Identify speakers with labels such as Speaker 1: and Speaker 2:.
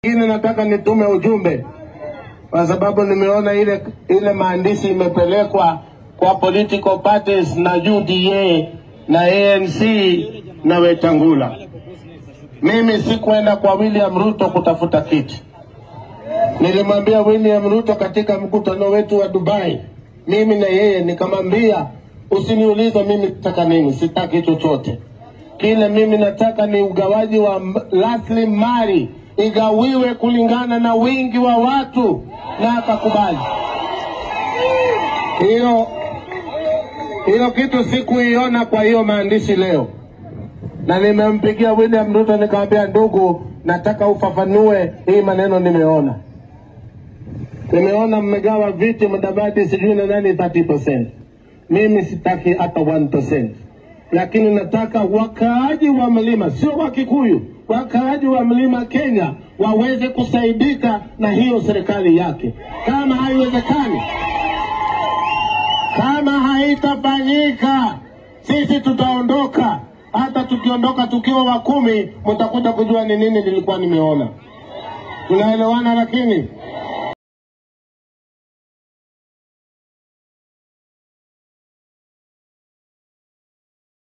Speaker 1: Lakini nataka nitume ujumbe kwa sababu nimeona ile ile maandishi imepelekwa kwa political parties na UDA na ANC na Wetangula. Mimi sikwenda kwa William Ruto kutafuta kiti. Nilimwambia William Ruto katika mkutano wetu wa Dubai, mimi na yeye nikamwambia, usiniulize mimi nataka nini, sitaki chochote. Kile mimi nataka ni ugawaji wa m- rasilimali igawiwe kulingana na wingi wa watu, na akakubali hiyo. Hiyo kitu sikuiona kwa hiyo maandishi leo, na nimempigia William Ruto nikamwambia, ndugu, nataka ufafanue hii maneno nimeona nimeona mmegawa viti Mudavadi sijui na nani 30%. Mimi sitaki hata 1%, lakini nataka wakaaji wa mlima, sio wa Kikuyu, wakaaji wa mlima Kenya waweze kusaidika na hiyo serikali yake. Kama haiwezekani, kama haitafanyika, sisi tutaondoka. Hata tukiondoka tukiwa wa kumi, mtakuja kujua ni nini nilikuwa nimeona. Tunaelewana lakini